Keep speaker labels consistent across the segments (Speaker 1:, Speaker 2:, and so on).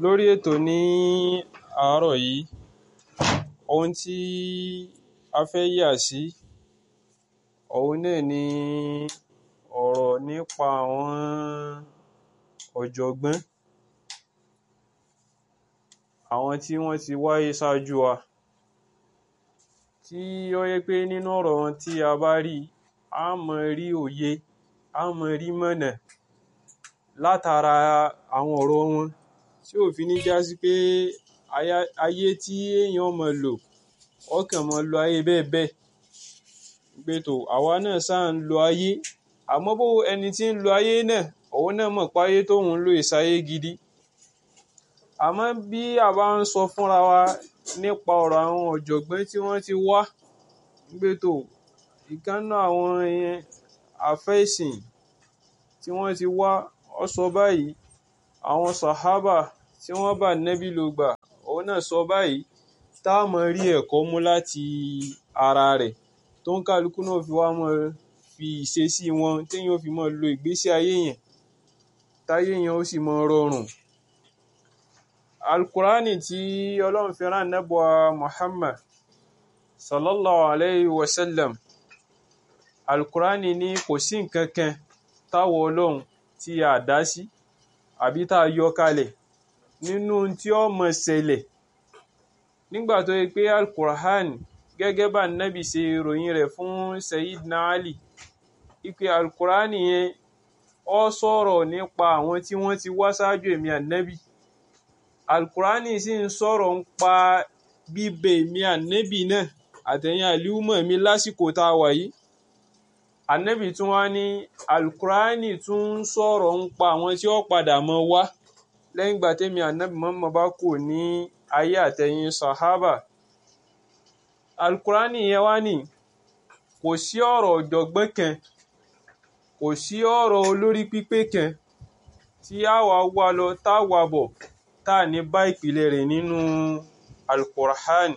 Speaker 1: lórí ètò ní àárọ̀ yìí ohun tí a fẹ́ yà sí òun náà ni ọ̀rọ̀ nípa àwọn ọ̀jọ̀gbọ́n àwọn tí wọ́n ti wáyé ṣáájú wa tí ó yẹ pé nínú ọ̀rọ̀ wọn tí a bá rí a máa rí òye a máa rí mọ̀nà látara àwọn ọ̀rọ̀ wọn tí ò fi ní já sí pé ayé tí èèyàn máa lò ọkàn máa lo ayé bẹ́ẹ̀ bẹ́ẹ̀ pé tó àwa náà sáà ń lo ayé àmọ́ bó ẹni tí ń lo ayé náà òun náà mọ̀ pé ayé tóun ń lò ìsáyé gidi àmọ́ bí a bá ń sọ fúnra wa nípa ọ̀rọ̀ àwọn ọ̀jọ̀gbọ́n tí wọ́n ti wá pé tó ìkànnà àwọn àfẹ́sìn tí wọ́n ti wá ọ sọ báyìí àwọn sàhábà tí wọ́n bá nẹ́bí ló gbà òun náà sọ báyìí tá a mọ̀ rí ẹ̀kọ́ mú láti ara rẹ̀ tó ń kálukú náà fi wá mọ́ fi ìṣesí wọn téèyàn fi mọ́ lo ìgbésí ayé yẹn táyé yẹn ó sì mọ́ rọrùn alukurani tí ọlọ́run fi rán nẹ́bùa muhammad sallallahu alayhi wa sallam alukurani ní kò sí nǹkan kan táwọ ọlọ́run tí a dá sí àbí tá a yọ kalẹ̀ nínú tí ó mọ̀ ṣẹlẹ̀ nígbà tó yẹ pé alukurani gẹ́gẹ́ bá nẹ́bì ṣe ròyìn rẹ̀ fún sayidina ali ipe alukurani yẹn ó sọ̀rọ̀ nípa àwọn tí wọ́n ti wá ṣáájú èmi ànẹ́bì alukurani sì ń sọ̀rọ̀ ń pa bíbẹ èmi ànẹ́bì náà àtẹ̀yìn àlíwùmọ̀ mi lásìkò tá a wà yìí ànẹ́bì tún wá ní alukurani tún ń sọ̀rọ̀ ń pa àwọn tí ó padà mọ́ wá lẹ́yìn ìgbà tẹ́mi ànẹ́bì mọ́mọ́ bá kù ní ayé àtẹ̀yìn sahaba alukurani yẹn wá ní kò sí ọ̀rọ̀ ọ̀jọ̀gbọ́n kan kò sí ọ̀rọ̀ olórí pípé kan tí a wà wá lọ tá a wà bọ̀ tá a ní bá ìpìlẹ̀ rẹ̀ nínú alukur'an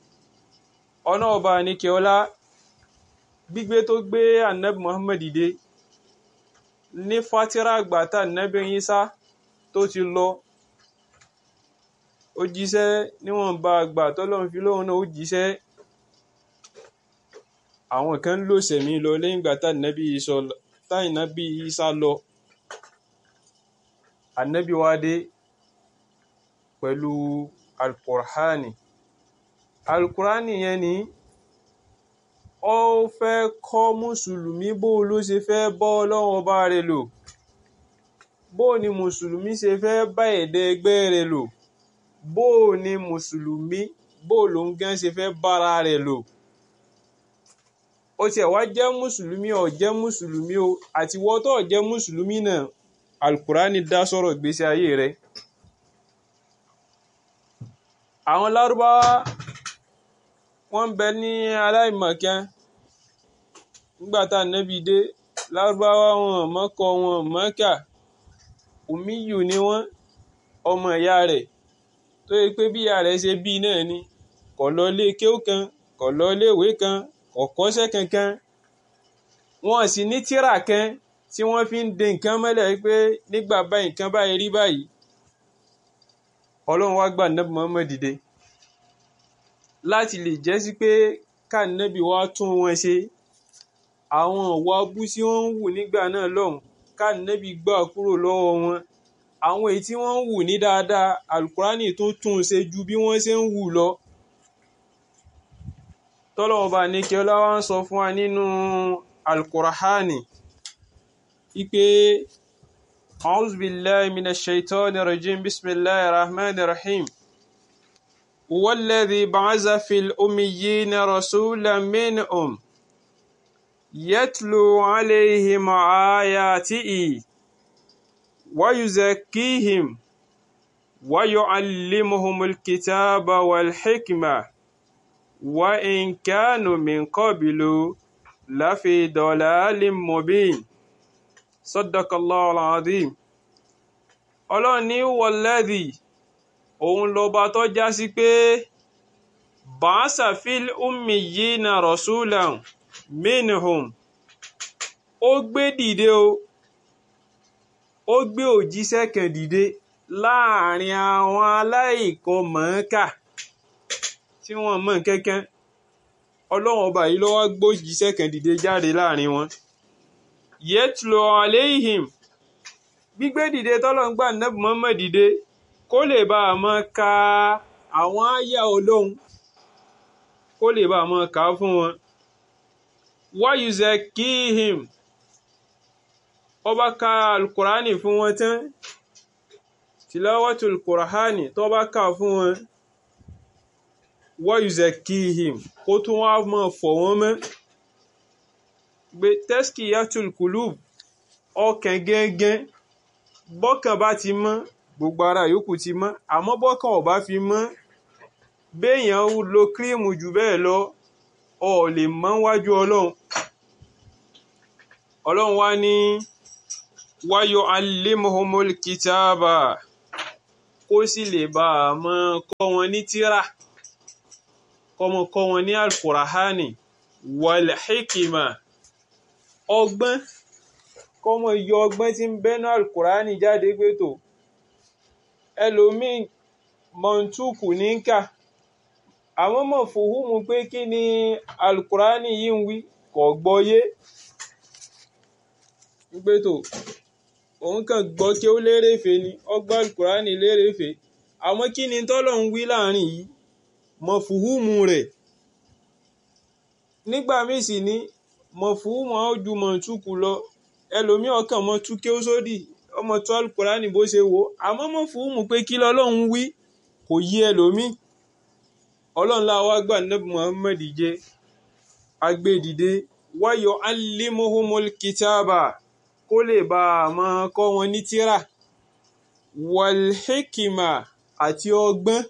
Speaker 1: ọ̀nà ọba níkẹ́ọ́lá gbígbé tó gbé anabi muhammad dìde ní fatira àgbà tá anabi Isa tó ti lọ ó jíṣẹ́ níwọ̀nba àgbà tọ́lọ́run fi lóhun náà ó jíṣẹ́ àwọn kan ń lò sẹ̀mí lọ lẹ́yìn ìgbà tá anabi Isa lọ anabi wá dé pẹ̀lú alukur'ani alukur'ani yẹn ni ó fẹ́ kọ́ mùsùlùmí bó ló ṣe fẹ́ bọ́ ọlọ́run ọba rẹ̀ lò bó ni mùsùlùmí ṣe fẹ́ bá ẹ̀dẹ́ ẹgbẹ́ rẹ̀ lò bó ni mùsùlùmí bó ló ń gán ṣe fẹ́ bára rẹ̀ lò ó tiẹ̀ wá jẹ́ mùsùlùmí ó jẹ́ mùsùlùmí o àti wọ́n tó jẹ́ mùsùlùmí náà alukur'ani dá sọ̀rọ̀ ìgbésí ayé rẹ̀ àwọn lárúbáwá wọ́n ń bẹ ní aláìmọ̀kan nígbà tá nẹ́bi dé lárúbáwá wọn mọ́kọ wọn mọ́kà òmíyù ni wọ́n ọmọ ìyá rẹ̀ tó yẹ pé bí ìyá rẹ̀ ṣe bí náà ni kò lọ ilé kéwú kan kò lọ ilé ìwé kan kò kọ́ṣẹ́ kankan wọn sì ní tírà kan tí wọ́n fi ń de nǹkan mọ́lẹ̀ pé nígbà báyìí nǹkan báyìí rí báyìí ọlọ́run wá gbà nẹ́bí Muhammad dìde láti lè jẹ́ sí pé káànẹ́bí wá tún wọn ṣe àwọn ọ̀wọ́ abú tí wọ́n ń wù nígbà náà lọ́hùn káànẹ́bí gbà kúrò lọ́wọ́ wọn àwọn èyí tí wọ́n ń wù ní dáadáa alukurani tó tún ṣe ju bí wọ́n ṣe ń wù lọ tọ́lọ́wọ́ bá ní kí ọlá ń sọ fún wa nínú alukurahani ipe. أعوذ بالله من الشيطان الرجيم بسم الله الرحمن الرحيم هو الذي بعث في الأميين رسولا منهم يتلو عليهم آياته ويزكيهم ويعلمهم الكتاب والحكمة وإن كانوا من قبل لفي ضلال مبين sadakallahu alazim ọlọ́run ní wọlẹ́dì òun lọba tó já sí pé bàásà fil ummiyina rasulan minhum ó gbé dìde o ó gbé òjíṣẹ́ kan dìde láàrin àwọn aláìkan mọ̀ọ́kà tí wọ́n mọ̀ kankan ọlọ́run ọba yìí ló wá gbójíṣẹ́ kan dìde jáde láàrin wọn yẹtùlọ aléhìm gbígbé dìde tọ́lọ́run gbà nẹ́bù mọ́mọ́ dìde kó lè bá a mọ́ ka àwọn àyà ọlọ́run kó lè bá a mọ́ kà á fún wọn wáyùzẹ kíhìm ọba ka alukurani fún wọn tán tìlọ́wọ́tò alukurani tó bá kà fún wọn wáyùzẹ kíhìm kó tún wá mọ́ fọ̀ wọ́n mọ́ gbé tẹ́sìkì yàtùl kùlùb ọkàn gẹ́gẹ́ bọ́kàn bá ti mọ́ gbogbo ara yòókù ti mọ́ àmọ́ bọ́kàn ò bá fi mọ́ béèyàn lo kírímù jù bẹ́ẹ̀ lọ ọ lè mọ́ wájú ọlọ́run ọlọ́run wá ní wáyọ alimuhumul kitaba kó sì lè bá a mọ́ kọ́ wọn ní tírà kọ́mọ kọ́ wọn ní alkurahani wàlhíkìmà ọgbọ́n kọ́mọ yọ ọgbọ́n tí ń bẹ́nu alkurahani jáde pé tó ẹlòmíì mọ̀ntúkù ní kà àwọn mọ̀ fòhùnmù pé kí ni alukurani yìí ń wí kò gbọ́yé pé tó òun kàn gbọ́ kí ó lérèfé ni ọgbà alukurani lérèfé àwọn kí ni tọ́lọ̀ ń wí láàrin yìí mọ̀ fòhùnmù rẹ̀ nígbà míì sì ní mọ̀ fòhùnmù àwọn ju mọ̀ntúkù lọ ẹlòmíì ọkàn mọ̀ tú kí ó sódì ọmọ tó alukurani bó ṣe wò àmọ́ mọ̀ fòhùnmù pé kí lọ́lọ́run wí kò yí ẹlòmíì ọlọ́run láwa gbà nẹ́bù muhammed jẹ́ agbẹ́dìde wáyọ̀ alimuhumul kitaba kó lè bá a máa kọ́ wọn ní tírà walhikima àti ọgbọ́n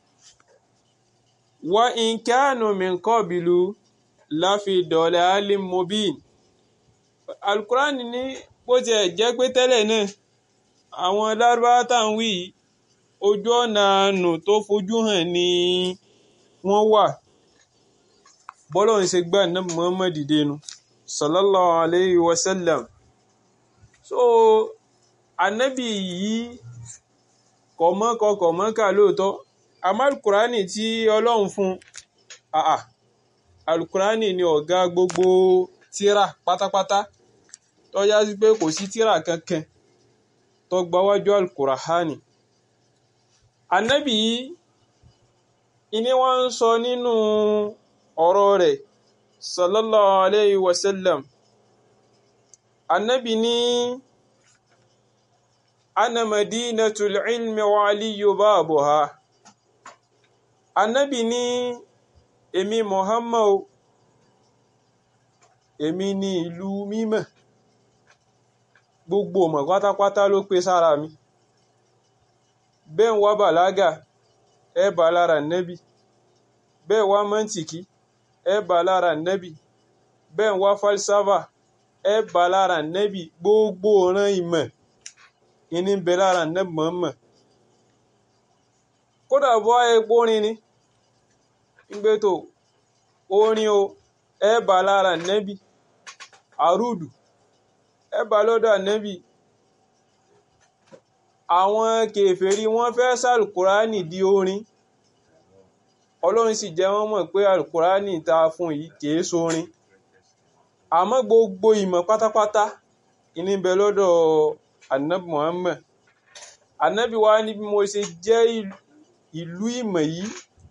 Speaker 1: wa inkanu min qabilu láfi dọ̀lẹ́ alimobin alukurani ní bó tiẹ̀ jẹ́ pé tẹ́lẹ̀ náà àwọn lárúbáwá tá à ń wí ojú ọ̀nà àánú tó fojú hàn ní wọ́n wà bọ́lọ̀ ń ṣe gbà ní Muhammad dẹnu sallallahu alayhi wa sallam so anabi yìí kọ̀mọ́kọ kọ̀mọ́kà lóòótọ́ àmọ́ alukurani tí ọlọ́run fún àà alukurani ni ọ̀gá gbogbo tíra pátápátá tó yá sí pé kò sí tíra kankan tó gbáwájú alukurani anabi yìí ìní wọ́n ń sọ nínú ọ̀rọ̀ rẹ̀ sallallahu alayhi wa sallam annabi ní ana madinatul ilmi wa aliyu babuha annabi ní èmi muhammad èmi ní ìlú mímọ́ gbogbo ọmọ pátápátá ló pé sára mi bẹ́ẹ̀ wá bàlágà ẹ bá lára nẹ́bì bẹ́ẹ̀ wá mọ́ntìkì ẹ bá lára nẹ́bì bẹ́ẹ̀ wá falsafa ẹ bá lára nẹ́bì gbogbo ọ̀ràn ìmọ̀ ìní bẹ lára nẹ́bì mọ̀ọ́mọ̀ kódà bọ́ epo orin ni gbé tó orin o ẹ bá lára nẹ́bì àrùdù ẹ bá lọ́dọ̀ nẹ́bì àwọn kèfèrí wọ́n fẹ́ sàlùkùránì di orin ọlọ́run sì jẹ́ wọ́n mọ̀ pé àlùkùránì ta fún yìí kìí sórin àmọ́ gbogbo ìmọ̀ pátápátá ìní bẹ lọ́dọ̀ anabi muhammed anabi wa ní bí mo ṣe jẹ́ ìlú ìmọ̀ yìí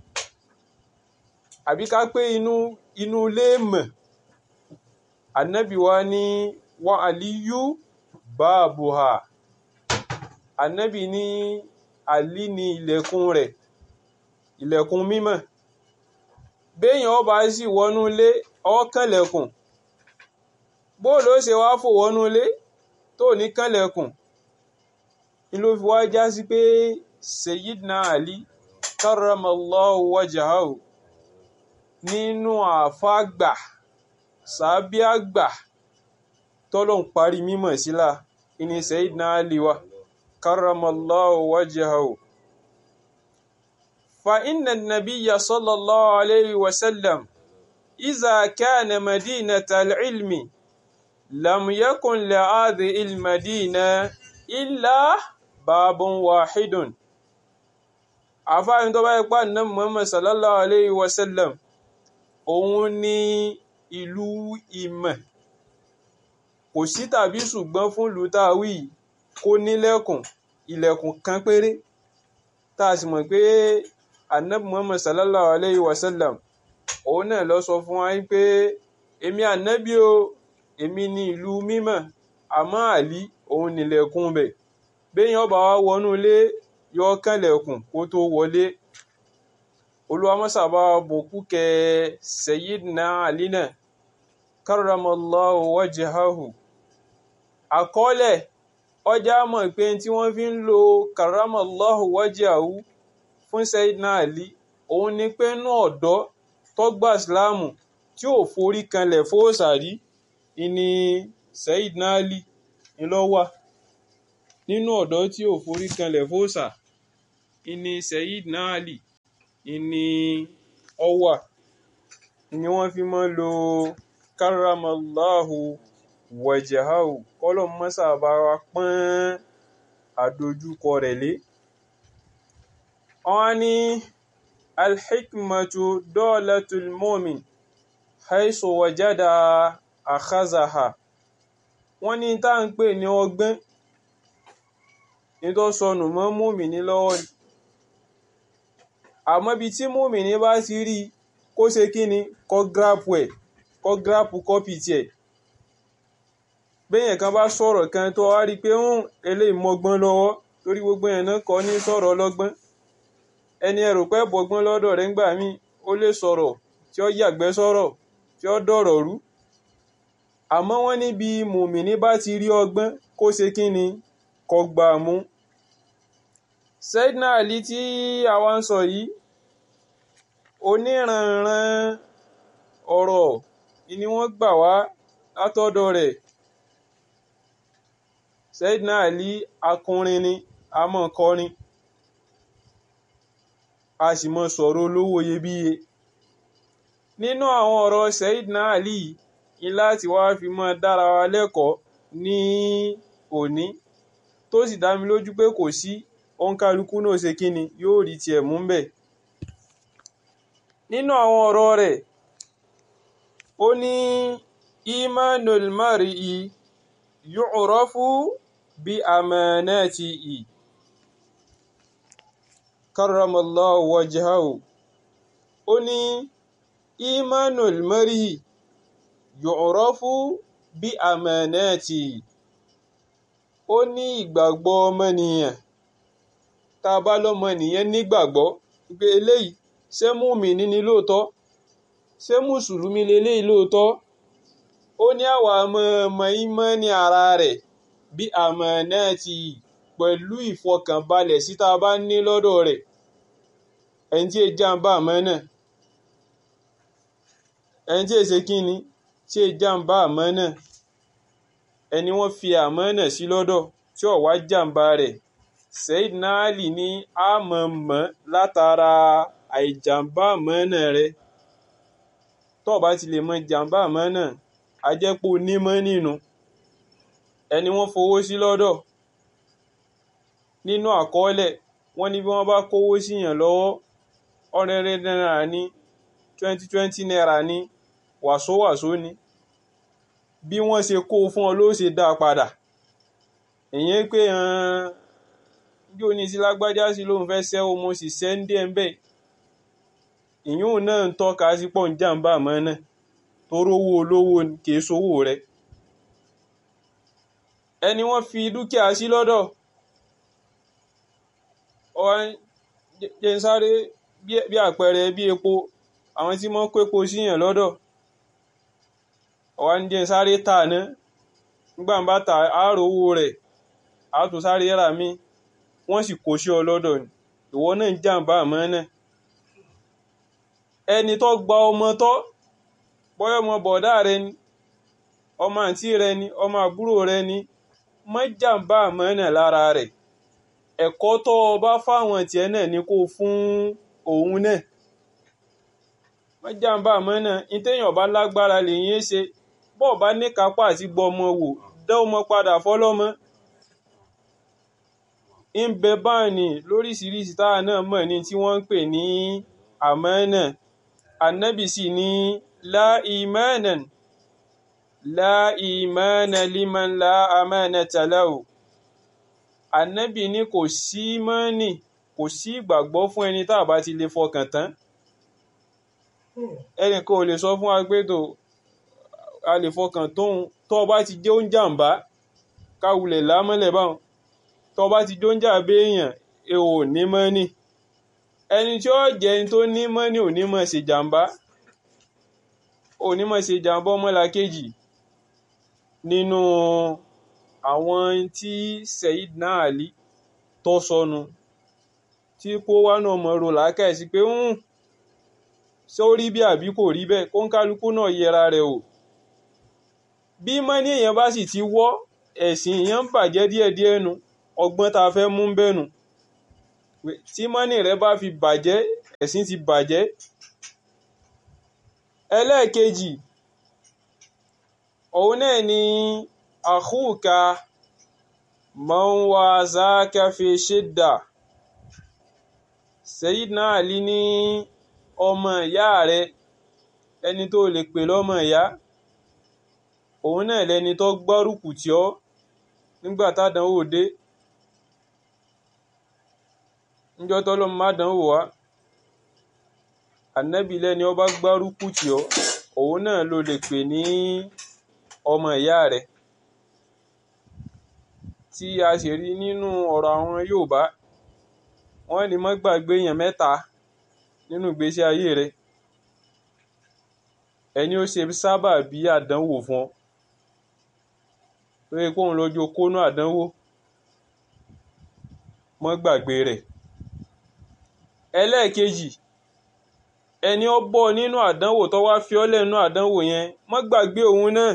Speaker 1: àbí ká pé inú inú ilé ìmọ̀ anabi wa ní wa aliyu baabuha anabi ní àlí ní ilẹ̀kùn rẹ̀ ilẹ̀kùn mímọ́ béèyàn ọba sì wọnú ilé ọkànlẹ̀kùn bóòlù ó ṣe wá fò wọnú ilé tó ní kànlẹ̀kùn ni ló fi wá já sí pé Sayyidina Ali karramallahu wajhahu nínú àfáàgbà sàbíàgbà tọ́lọ̀ ń parí mímọ̀ sílá ìní Sayyidina Ali wa karramallahu wajhahu فإن النبي صلى الله عليه وسلم إذا كان مدينة العلم لم يكن لهذه المدينة إلا babun wahidun àfáàní tó bá yẹ pé ànábì Muhammad sallallahu alayhi wa sallam òun ní ìlú ìmọ̀ kò sí tàbí ṣùgbọ́n fún ìlú táwí kó nílẹ̀kùn ilẹ̀kùn kan péré tá a sì mọ̀ pé ànábì Muhammad sallallahu alayhi wa sallam òun náà lọ sọ fún wa pé èmi ànábì o èmi ní ìlú mímọ́ àmọ́ àlí òun nílẹ̀kùn bẹ̀ béèyàn bá wá wọnú ilé yọ kànlẹ̀kùn kó tó wọlé olùwàmọ́sàbá bòkú kẹ Sayyidina Ali náà karramallahu wajhahu àkọọ́lẹ̀ ọjà mọ̀ pé tí wọ́n fi ń lo karramallahu wajhahu fún Sayyidina Ali òun ni pé inú ọ̀dọ́ tó gba ìsìláàmù tí ò forí kanlẹ̀ fóòsàrí ìní Sayyidina Ali ńlọ́wà nínú ọ̀dọ́ tí ò forí kanlẹ̀ fóòsà ìní Sayyidina Ali ìní ọwà ni wọ́n fi máa ń lo karramallahu wajhahu kọ́lọ̀ mọ́sà bá wa pọ́n àdójúkọ rẹ̀ lé wọ́n ní alhikmatu dolatul mu'min haisu wajada akhazaha wọ́n ní tá ń pè ní ọgbọ́n ní tó sọnù mọ́ mùmíní lọ́wọ́ ni àmọ́ ibi tí mùmíní bá ti rí kó ṣe kí ni kó gírápù ẹ̀ kó gírápù kọ́pì tiẹ̀ béèyàn kan bá sọ̀rọ̀ kan tó wá rí i pé ń eléyìí mọ́gbọ́n lọ́wọ́ torí gbogbo yẹn náà kọ́ ní sọ̀rọ̀ ọlọ́gbọ́n ẹni ẹ̀rù pé bọ́gbọ́n lọ́dọ̀ rẹ̀ ńgbà míì ó lè sọ̀rọ̀ tí ó yàgbẹ́ sọ̀rọ̀ tí ó dọ̀rọ̀ rú àmọ́ wọ́n níbi mùmíní bá ti rí ọgbọ́n kó ṣe kí ni kó gbà mú. Sayyidina Ali tí àwa ń sọ yìí oníranran ọ̀rọ̀ ni wọ́n gbà wá látọ̀dọ̀ rẹ̀ Sayyidina Ali akọrin ni a mọ̀ kọrin a sì mọ̀ sọ̀rọ̀ olówó iyebíye nínú àwọn ọ̀rọ̀ Sayyidina Ali ni láti wá fi mọ́ dára wa lẹ́kọ̀ọ́ ní òní tó sì dá mi lójú pé kò sí òǹkàlùkù náà ṣe kíni yóò rí tiẹ̀ mú bẹ̀. nínú àwọn ọ̀rọ̀ rẹ̀ ó ní imanul mar'i yu'rafu bi amanatihi karramallahu wajhahu ó ní imanul mar'i yu'rafu bí amanatihi ó ní ìgbàgbọ́ ọmọnìyàn tá a bá lọ́mọnìyàn nígbàgbọ́ pé eléyìí ṣé mùmínì ni lóòótọ́ ṣé mùsùlùmí leléyìí lóòótọ́ ó ní àwa ọmọ ìmánì ara rẹ̀ bí amanatihi pẹ̀lú ìfọkànbalẹ̀ sí tá a bá ní lọ́dọ̀ rẹ̀ ẹni tí èjì jàǹbá àmánà ẹni tí èsè kí ni tí èjì jàǹbá àmánà ẹni wọ́n fi àmánà sí lọ́dọ̀ tí ó wá jàǹbá rẹ̀ Sayyidina Ali ní àmọ̀mọ́ látara àìjàǹbá àmánà rẹ̀ tó bá ti lè mọ jàǹbá àmánà ajẹ́pọ̀ onímọ̀ nínú ẹni wọ́n fowó sí lọ́dọ̀ nínú àkọọ́lẹ̀ wọ́n ní bí wọ́n bá kówó síyàn lọ́wọ́ ọ̀rẹ́rẹ́ náírà ní twenty twenty naira ní wàsówàsó ní bí wọ́n ṣe kó fún ọ ló ṣe dá padà èyàn pé bí oní sí lágbájá sí lóun fẹ́ ṣẹ́ o mo sì ṣẹ́ ń dé ẹ̀ ń bẹ̀ ìyún náà ń tọ́ka sí pọ̀ ń jàǹbá àmọ́ náà tó rówó olówó kìí sówó rẹ̀ ẹni wọ́n fi dúkìá sí lọ́dọ̀ ọ̀hún jẹ́ ń sáré bí àpẹẹrẹ bí epo àwọn tí wọ́n kó epo síyàn lọ́dọ̀ ọ̀wá ń jẹ́ sáré tà ná nígbà bá ta àárò owó rẹ̀ àtò sáré rà mí wọ́n sì kó sí ọ lọ́dọ̀ ni ìwọ náà ń jàǹbá àmọ́ náà ẹni tó gba ọmọ tọ́ bọ́yọ̀ ọmọ bọ̀dá rẹ ni ọmọ àǹtí rẹ ni ọmọ àbúrò rẹ ni má jàǹbá àmọ́ náà lára rẹ̀ ẹ̀kọ́ tó o bá fáwọn tiẹ̀ náà ni kó fún òun náà má jàǹbá àmọ́ náà ní téèyàn bá lágbára lèyìn ṣe bọ́ọ̀ bá ní kápá àti gbọ́ ọmọ wò dá ọmọ padà fọlọ́mọ ń bẹ báyìí lóríṣiríṣi táwa náà mọ̀ ní tí wọ́n ń pè ní àmánà ànábì sì ní la imanan la imana liman la amanata lahu ànábì ní kò sí mọ́nì kò sí ìgbàgbọ́ fún ẹni tá a bá ti lè fọkàn tán ẹnìkan ò lè sọ fún wa pé tó a lè fọkàn tóun tó o bá ti jẹ́ oúnjàmbá káwulẹ̀ lámọ́lẹ̀ báwọn tó o bá ti jẹ́ oúnjà béèyàn ẹ ò ní mọ́nì ẹni tí ó jẹ́ ẹni tó ní mọ́nì ò ní mọ̀ ṣe jàmbá ò ní mọ̀ ṣe jàmbá ọmọlàkejì nínú àwọn tí Sayyidina Ali tó sọnù tí kó wá náà mọ̀ ro làákàyèsí pé ń ṣé ó rí bí àbí kò rí bẹ́ẹ̀ kó ń kálukú náà yẹra rẹ̀ o bí mọ́ní èèyàn bá sì ti wọ́ ẹ̀sìn èèyàn ń bàjẹ́ díẹ̀díẹ̀ nu ọgbọ́n tá a fẹ́ mú bẹ́ẹ̀ nù tí mọ́ní rẹ bá fi bàjẹ́ ẹ̀sìn ti bàjẹ́ ẹlẹ́ẹ̀kejì òun náà ni àkúùka man wazaka fi shidda Sayyidina Ali ní ọmọ ìyá rẹ ẹni tó lè pè lọ́mọ ìyá òun náà lẹni tó gbárùkù tì ọ́ nígbà tádánwò dé níjọ́ tọ́lọ́mọ má dánwò wá ànábì lẹ́ni ó bá gbárùkù tì ọ́ òun náà ló lè pè ní ọmọ ìyá rẹ tí a sì rí nínú ọ̀rọ̀ àwọn Yorùbá wọ́n ní má gbàgbé èèyàn mẹ́ta nínú ìgbésí ayé rẹ ẹni ó ṣe sábà bí àdánwò fún ọ tó yẹ kóun lọ́jọ́ kónú àdánwò mọ́ gbàgbé rẹ̀ ẹlẹ́ẹ̀kejì ẹni ó bọ́ nínú àdánwò tó wá fi ọ́ lẹ́nu àdánwò yẹn mọ́ gbàgbé òun náà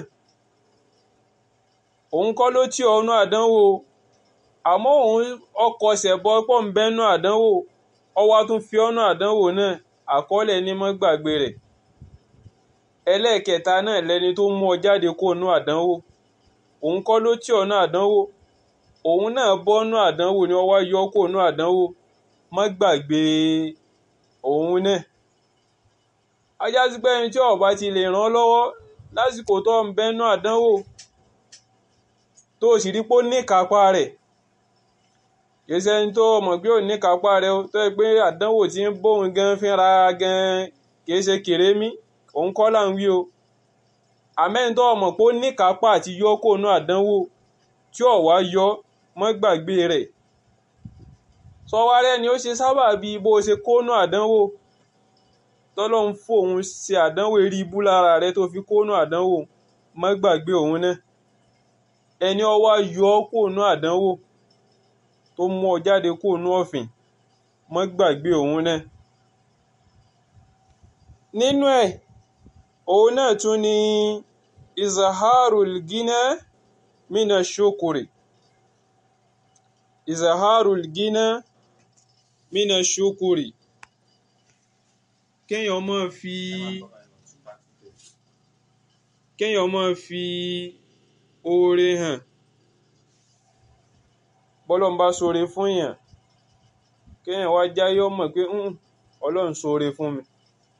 Speaker 1: òun kọ́ ló tì ọ́ nú àdánwò àmọ́ òun ọkọ̀ ṣẹ̀bọ pọ̀ ń bẹ́nu àdánwò ọwọ́ tún fi ọ́nà àdánwò náà àkọọ́lẹ̀ ní mọ́ gbàgbé rẹ̀ ẹlẹ́ẹ̀kẹta náà lẹni tó mú ọ jáde kó nú àdánwò òun kọ́ ló tì ọ́ nú àdánwò òun náà bọ́ nú àdánwò ni ọwọ́ yọ kó nú àdánwò mọ́ gbàgbé òun náà ajá sí pé ẹni tí ó bá ti lè ràn ọ́ lọ́wọ́ lásìkò tó ń bẹ́nu àdánwò tó o sì rí pé ó ní kápá rẹ̀ kìí ṣe ẹni tó mọ̀ pé ò ní kápá rẹ̀ tó yẹ pé àdánwò tí ń bóun gan fínra gan kìí ṣe kèrémí òun kọ́ là ń wí o àmẹ́ni tó mọ̀ pé ó ní kápá àti yọ kó nú àdánwò tí ò wá yọ mọ́ gbàgbé rẹ̀ sọwárẹ́ ni ó ṣe sábà bí bó ṣe kó nú àdánwò tọ́lọ́hún fòun ṣe àdánwò eré ibú lára rẹ̀ tó fi kó nú àdánwò mọ́ gbàgbé òun náà ẹni ó wá yọ kó nú àdánwò tó mú ọ jáde kó nú ọ̀fìn mọ́ gbàgbé òun náà nínú ẹ̀ òun náà tún ni izaharul gina mina shukuri izaharul gina mina shukuri kéèyàn máa fi kéèyàn máa fi oore hàn bọ́lọ́n bá ṣoore fún yàn kéèyàn wá jáyé ọmọ pé ọlọ́run ṣoore fún mi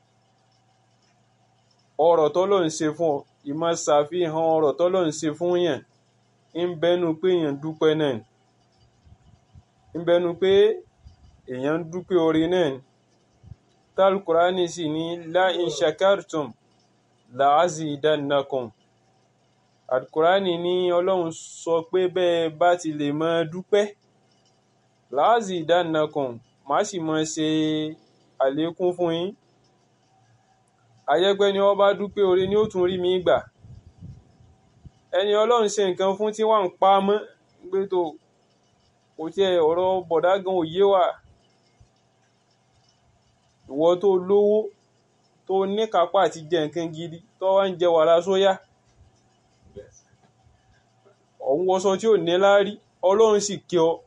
Speaker 1: ọ̀rọ̀ tọ́lọ́run ṣe fún ọ ìmọ̀ ṣàfihàn ọ̀rọ̀ tọ́lọ́run ṣe fún yàn ń bẹnu pé èèyàn dúpẹ́ náà ń bẹnu pé èèyàn ń dúpẹ́ oore náà ni tálkùránì sì ní la in shakartum la'azidannakum alkùránì ní ọlọ́run sọ pé bẹ́ẹ̀ bá ti lè mọ dúpẹ́ la'azidannakum má sì mọ ṣe àlékún fún yín àyẹ́gbẹ́ ni wọ́n bá dúpẹ́ oore ni ó tún rí mi gbà ẹni ọlọ́run ṣe nǹkan fún tí wọ́n ń pa mọ́ gbé tó kò tiẹ̀ ọ̀rọ̀ bọ̀dá gan òye wà ìwọ tó lówó tó níkápá àti jẹ nǹkan gidi tó wá ń jẹ wàrà sóyá ọ̀hún wọṣọ tí ò ní láárí ọlọ́run sì kí ọ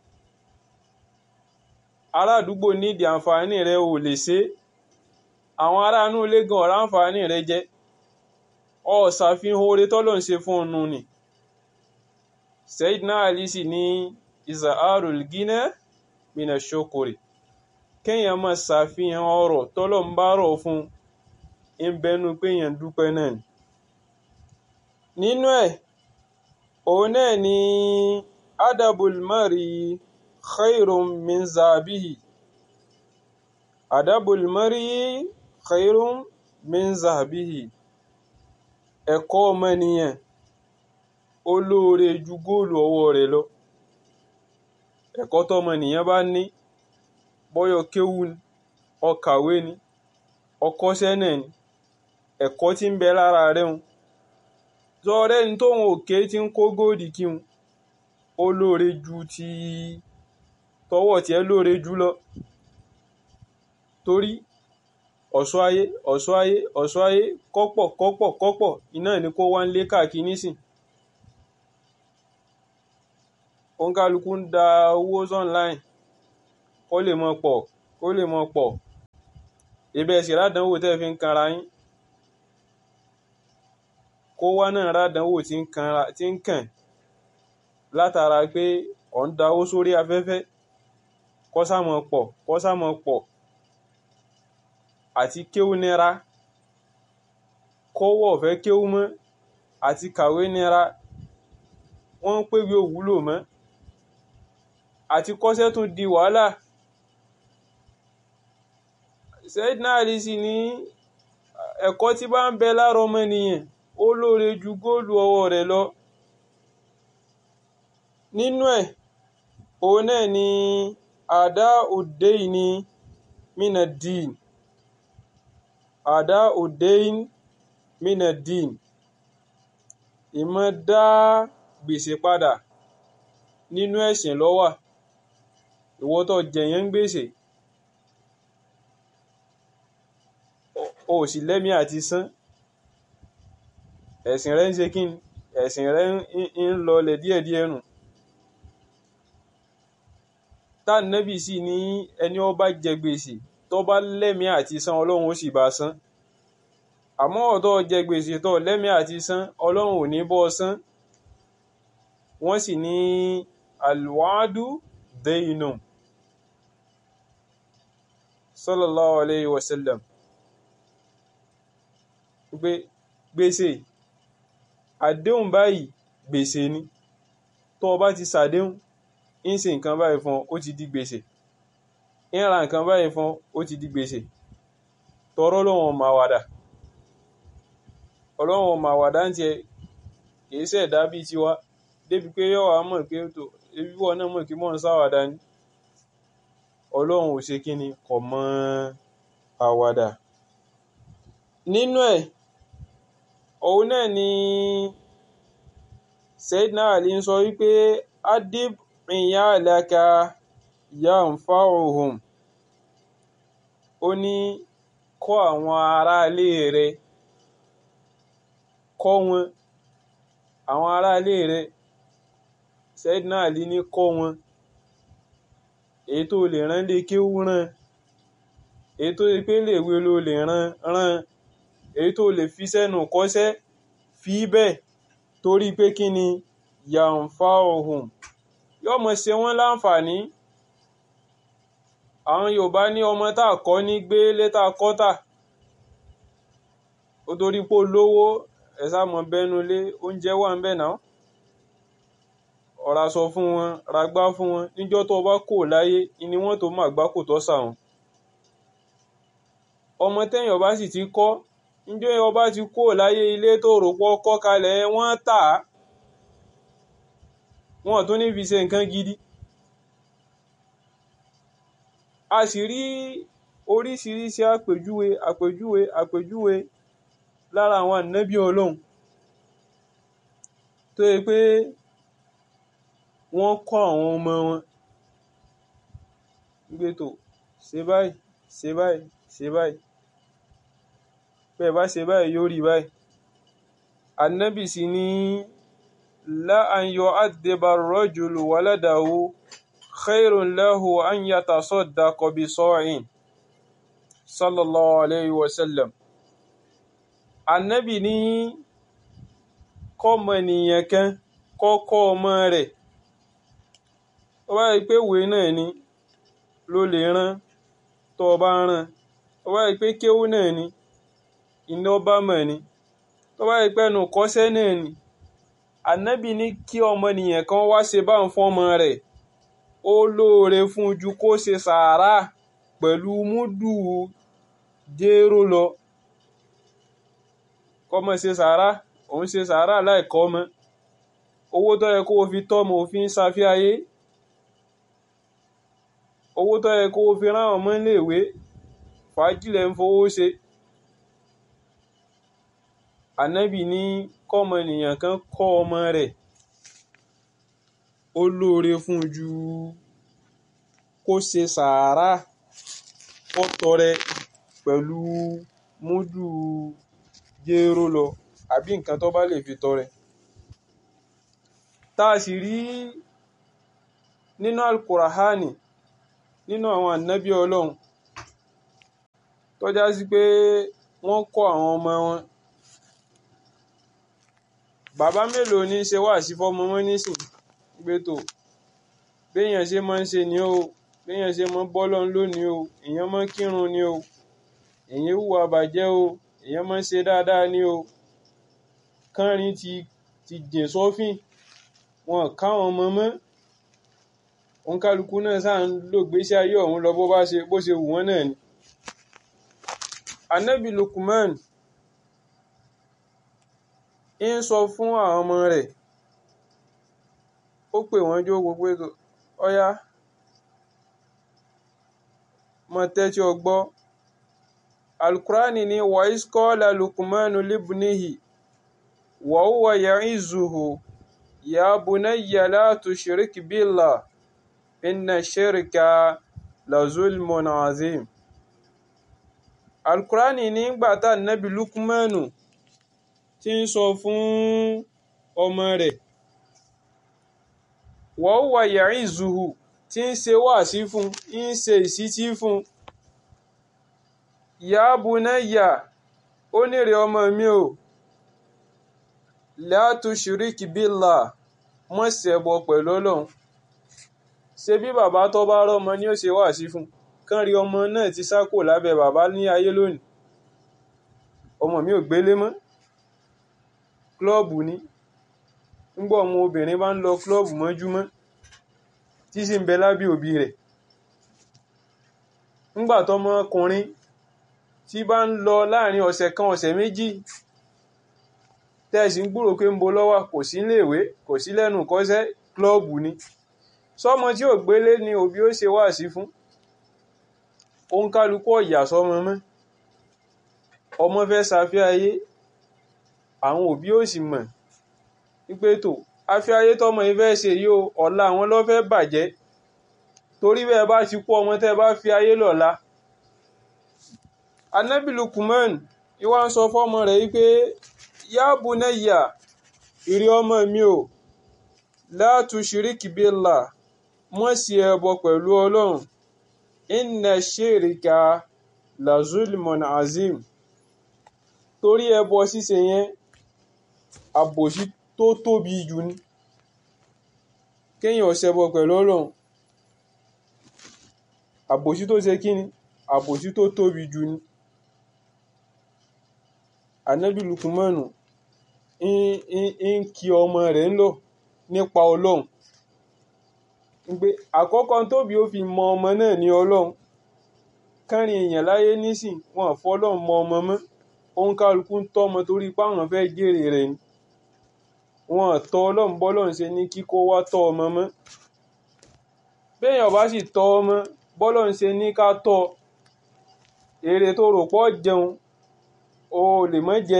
Speaker 1: ará àdúgbò nídìí àǹfààní rẹ ò lè ṣe àwọn ará inú ilé gan ọ̀rá àǹfààní rẹ jẹ ọ ṣàfihàn oore tọ́lọ́run ṣe fún ọnu ni Sayyidina Ali sì ní iza'arul gina mina shokore kéèyàn máa ṣàfihàn ọrọ̀ tọ́lọ̀ ń bá rọ̀ fún ń bẹnu pé èèyàn dúpẹ́ náà ni nínú ẹ̀ òun náà ni adabul mari khairun min zabihi adabul mari khairun min zabihi ẹ̀kọ́ ọmọnìyàn ó lóore ju góòlù ọwọ́ rẹ̀ lọ ẹ̀kọ́ tọmọnìyàn bá ní bọ́yọ̀ kéwú ni ọkàwé ni ọkọ́ṣẹ́ náà ni ẹ̀kọ́ tí ń bẹ lára rẹ̀ ń zọrẹ́ ní tóun òkè tí ń kó góòdì kí un ó lóore ju ti tọwọ́ tiẹ̀ lóore jù lọ torí ọ̀ṣọ́ ayé ọ̀ṣọ́ ayé ọ̀ṣọ́ ayé kọ́pọ̀ kọ́pọ̀ kọ́pọ̀ iná ní kó wá ń lé káàkiri nísìn òǹkálukú ń da owó online kó lè mọ pọ̀ kó lè mọ pọ̀ ibẹ̀ sì rádánwò tẹ́ fi ń kanra yín kó wá náà rádánwò tí ń kanra tí ń kàn látara pé ọ̀ ń dáwó sórí afẹ́fẹ́ kó sámọ pọ̀ kó sámọ pọ̀ àti kéwú nira kọ́wọ́ ọ̀fẹ́ kéwú mọ́ àti kàwé nira wọ́n ń pèwé òwúlò mọ́ àti kọ́ṣẹ́ tún di wàhálà Sayyidina Ali sì ní ẹ̀kọ́ tí bá ń bẹ lára ọmọnìyàn ó lóore ju góòlù ọwọ́ rẹ̀ lọ nínú ẹ̀ òun náà ni àdá òde ní mina dín àdá òdein mina dín ìmọ̀ dá gbèsè padà nínú ẹ̀sìn ló wà ìwọ tó jẹ̀yàn ń gbèsè o ò sì lẹ́mí àti san ẹ̀sìn rẹ ń ṣe kí ni ẹ̀sìn rẹ ń lọlẹ̀ díẹ̀díẹ̀ nù tánàbì sì ní ẹni ó bá jẹ gbèsè tó bá lẹ́mí àti san ọlọ́run ó sì bá san àmọ́ ọ̀tọ́ jẹ gbèsè tó lẹ́mí àti san ọlọ́run ò ní bọ́ san wọ́n sì ní alwadu dayinu sallallahu alayhi wa sallam pé gbèsè àdéhùn báyìí gbèsè ni tó bá ti sàdéhùn ń ṣe nǹkan báyìí fún ó ti di gbèsè ń ra nǹkan báyìí fún ó ti di gbèsè tọrọ lọ́wọ́n máa wàdà ọlọ́wọ́n máa wàdà ń tiẹ̀ kìí ṣẹ̀dá bíi tiwa débi pé yọ̀ wá mọ̀ pé tó ebi wọn náà mọ̀ kí mọ̀ ń sáwàdà ni ọlọ́run ò ṣe kí ni kò mọ àwàdà nínú ẹ̀ òun náà ni Sayyidina Ali ń sọ wípé adib iyalaka yanfa'uhum ó ní kọ́ àwọn aráalé rẹ̀ kọ́ wọn àwọn aráalé rẹ̀ Sayyidina Ali ní kọ́ wọn èyí tó lè rán lé kéwú rán èyí tó lè pé léèwé ló lè rán rán èyí tó lè fi sẹ́nu kọ́ṣẹ́ fi bẹ́ẹ̀ torí pé kí ni yàǹfà ohun yóò mọ̀ ṣe wọ́n láǹfààní àwọn Yorùbá ní ọmọ tá a kọ́ ní gbé létà kọ́tà ó torí pé olówó ẹ̀sà mọ̀ bẹ́nu lé oúnjẹ wà ń bẹ̀ náà ọ̀rá sọ fún wọn ragbá fún wọn níjọ́ tó bá kò láyé ni wọ́n tó máa gbá kò tọ́ sàwọn ọmọ tẹ́yìn ọba sì ti kọ́ níjọ́ ọba ti kò láyé ilé tó rò pọ̀ kọ́ kalẹ̀ wọ́n tà á wọ́n tún ní fi ṣe nǹkan gidi a sì rí oríṣiríṣi àpèjúwe àpèjúwe àpèjúwe lára àwọn ànábì ọlọ́run tó yẹ pé wọ́n kọ́ àwọn ọmọ wọn gbé tó ṣe báyìí ṣe báyìí ṣe báyìí bẹ́ẹ̀ bá ṣe báyìí yóò rí báyìí ànábì sì ní la an yu'addiba ar-rajulu waladahu khairun lahu an yatasaddaqa bi sa'in sallallahu alayhi wa sallam ànábì ní kọ́mọ nìyẹn kan kọ́kọ́ ọmọ rẹ̀ tó bá yẹ pé ìwé náà ni ló lè rán tó o bá rán tó bá yẹ pé kéwú náà ni iná bá mọ̀ ni tó bá yẹ pé ẹnu kọ́sẹ́ náà ni ànábì ní kí ọmọnìyàn kan wá ṣe bá ń fọ́mọ rẹ̀ ó lóore fún ju kó ṣe sàárà pẹ̀lú múdù jéró lọ kọ́mọ ṣe sàárà òun ṣe sàárà láìkọ́ ọmọ owó tó yẹ kó o fi tọ́mọ òfin ṣàfihàyé owó tó yẹ kó o fi rán ọmọ iléèwé fàájìlẹ̀ ń fowó ṣe ànábì ní kọ́mọnìyàn kan kọ́ ọmọ rẹ̀ ó lóore fún ju kó ṣe sàárà kó tọrẹ pẹ̀lú múdù jéró lọ àbí nǹkan tó bá lè fi tọrẹ tá a sì rí nínú alukurahani nínú àwọn ànábì ọlọ́run tọ́já sí pé wọ́n kọ́ àwọn ọmọ wọn bàbá mélòó ní í ṣe wá sí fọmọ wọn nísìn gbé tó béèyàn ṣe máa ń ṣe ni o béèyàn ṣe máa ń bọ́lọ́ lónìí o èèyàn máa ń kírun ni o èèyàn hùwà bàjẹ́ o èèyàn máa ń ṣe dáadáa ni o kánrin ti ti jìn sọ́fìn wọn káwọn ọmọ mọ́ òǹkálukú náà sáà ń lò gbésí ayé ọ̀hún lọ bó bá ṣe bó ṣe wù wọ́n náà ni. anabi lukman ń sọ fún àwọn ọmọ rẹ̀ ó pè wọ́n jó gbogbo ètò ọ̀yá mọ tẹ́tí ọgbọ́ alukurani ni wàísíkọ́lá lukmanu libnihi wàhùwà ya'izuhu ya bunayya la tushrik billah inna shirka la zulmun azim alukurani nígbà tá nabi lukmanu tí ń sọ fún ọmọ rẹ̀ wàhùwà ya'izuhu tí ń ṣe wáàsí fún ń ṣe ìsítí fún ya bunayya ó nírè ọmọ mi o la tushrik billah mọ́ ṣẹbọ pẹ̀lú ọlọ́run ṣe bí bàbá tó bá rọ́mọ ni ó ṣe wáàsí fún kán rí ọmọ náà ti sá kò lábẹ́ bàbá ní ayé lónìí ọmọ mi ò gbélé mọ́ klọ́ọ̀bù ni ńgbà ọmọ obìnrin bá ń lọ klọ́ọ̀bù mọ́júmọ́ tí sì ń bẹ lábẹ́ òbí rẹ̀ ńgbà tọmọ ọkùnrin tí bá ń lọ láàrin ọ̀sẹ̀ kan ọ̀sẹ̀ méjì tẹ́ẹ̀sì ń gbúrò pé ń bo lọ́wọ́ kò sí iléèwé kò sí lẹ́nu kọ́sẹ́ klọ́ọ̀bù ni sọmọ tí ò gbélé ni òbí ó ṣe wáàsí fún òun kálukú ọ̀yà sọmọ mọ́ ọmọ fẹ́ ṣàfihàn ayé àwọn òbí ò sì mọ̀ wípé tó afẹ́ ayé tọmọ yìí fẹ́ ṣe yìí o ọ̀la àwọn ló fẹ́ bàjẹ́ torí bẹ́ẹ̀ bá ti kú ọmọ tẹ́ bá fi ayé lọ́la anabi Lukman ìwà ń sọ fọ́mọ rẹ̀ wípé ya bunayya ìrí ọmọ mi o la tushiriki billah mọ́ sí ẹbọ pẹ̀lú ọlọ́run inna shirika la zulmun azim torí ẹbọ ṣíṣe yẹn àbòsí tó tóbi jù ní kéèyàn ṣẹbọ pẹ̀lú ọlọ́run àbòsí tó ṣe kí ni àbòsí tó tóbi jù ní anabi lukumanu ń kí ọmọ rẹ̀ ń lọ nípa ọlọ́run pé àkọ́kọ́ tóbi ó fi mọ ọmọ náà ní ọlọ́run kárin èèyàn láyé nísìn wọn fọlọ́run mọ ọmọ mọ́ òun kálukú ń tọ́mọ torí páwọn fẹ́ jèrè rẹ̀ ni wọn tọ́ ọlọ́run bọ́lọ́run ṣe ní kíkó wá tọ́ ọmọ mọ́ béèyàn bá sì tọ́ ọmọ bọ́lọ́run ṣe ní ká tọ́ èrè tó rò pọ̀ jẹun o lè mọ́ jẹ́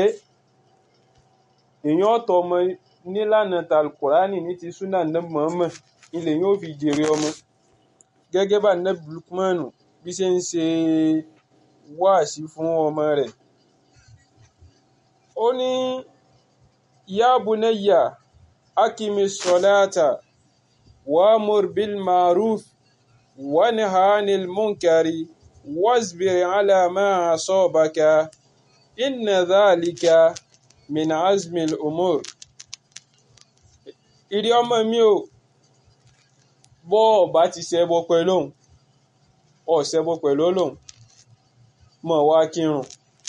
Speaker 1: èèyàn ọ̀tọ̀ ọmọ nílànà talkurani ní ti súnà nàbì Muhammad ilẹ̀ yóò fi jèrè ọmọ gẹ́gẹ́ bá nàbì Lukmanu bí ṣe ń ṣe wáàsí fún ọmọ rẹ̀ ó ní ya bunayya akimi salata wa'mur bil ma'ruf wanha 'anil munkari wasbir 'ala ma asabaka inna dhalika min azmil umur ìrí ọmọ mi o bọ́ ọ̀ bá ti ṣẹbọ pẹ̀lú òun ọ̀ ṣẹbọ pẹ̀lú Ọlọ́run mọ̀ wá kírun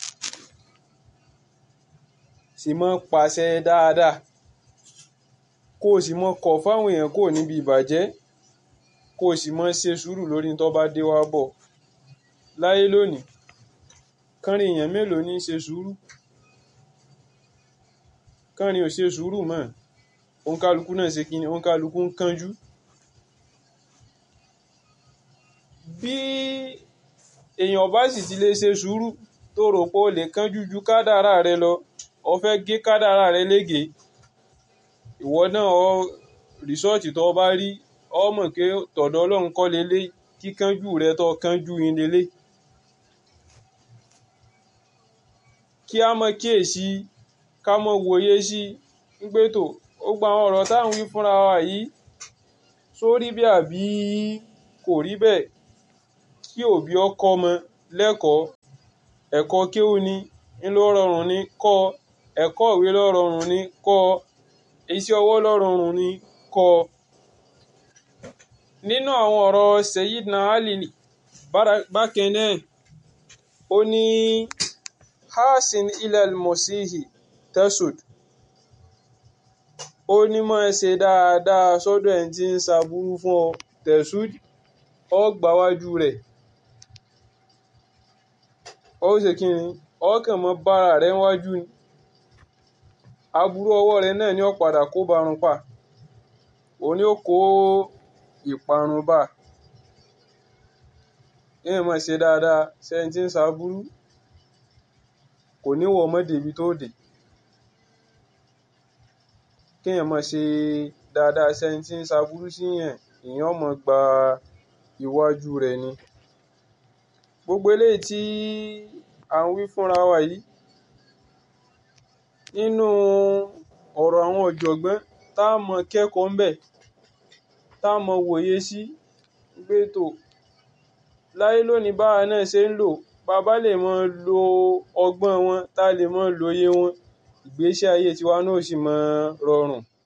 Speaker 1: sì mọ́ pàṣẹ dáadáa kó o sì mọ́ kọ̀ fáwọn èèyàn kó níbi ìbàjẹ́ kó o sì mọ́ ṣe sùúrù lórí tó bá dé wá bọ̀ láyé lónìí kánrin èèyàn mélòó ní í ṣe sùúrù kánrin ò ṣe sùúrù mọ́ òǹkálukú náà ṣe kíni òǹkálukú ń kánjú bí èèyàn bá sì ti lè ṣe sùúrù tó rò pé o lè kánjú ju kádàrá rẹ lọ o fẹ́ gé kádàrá rẹ lége ìwọ náà ọ rìsọ́ọ̀tì tó bá rí ọ mọ̀ pé tọ̀dọ̀ Ọlọ́run kọ́ lélẹ̀ kíkánjú rẹ tó kánjú yín lélẹ̀ kí a mọ kíyèsí ká mọ wòye sí pé tó ó gba àwọn ọ̀rọ̀ táwọn wí fúnra wa yìí sórí bí àbí kò rí bẹ́ẹ̀ kí òbí ọkọ ọmọ lẹ́kọ̀ọ́ ẹ̀kọ́ kéwú ni ńlọ rọrùn ní kọ́ ẹ̀kọ́ ìwé ló rọrùn ní kọ́ iṣẹ́ ọwọ́ ló rọrùn ní kọ́ nínú àwọn ọ̀rọ̀ Sayyidina Ali bákan náà ó ní hasin ilal mosihi tesud ó ní mọ̀ ṣe dáadáa sọ́dọ̀ ẹ̀ tí ń ṣàbúrú fún ọ tesud ọ gbáwájú rẹ̀ ó ṣe kí ni ọkàn mọ́ bára rẹ̀ wájú ni aburú ọwọ́ rẹ̀ náà ni ó padà kó barun pa òun ni ó kó ìparun bá èèyàn máa ṣe dáadáa sẹ́yìn tí ń ṣàbúrú kò ní wọ ọmọdé ibi tó dé kéèyàn máa ṣe dáadáa sẹ́yìn tí ń ṣàbúrú síyàn èèyàn máa gba iwájú rẹ̀ ni gbogbo eléyìí tí à ń wí fúnra wa yìí nínú ọ̀rọ̀ àwọn ọ̀jọ̀gbọ́n tá a mọ kẹ́kọ̀ọ́ ń bẹ̀ tá a mọ wòye sí pé tó láyé lónìí báwa náà ṣe ń lò bàbá lè mọ lo ọgbọ́n wọn tá a lè mọ lóye wọn ìgbésí ayé tiwa náà sì mọ rọrùn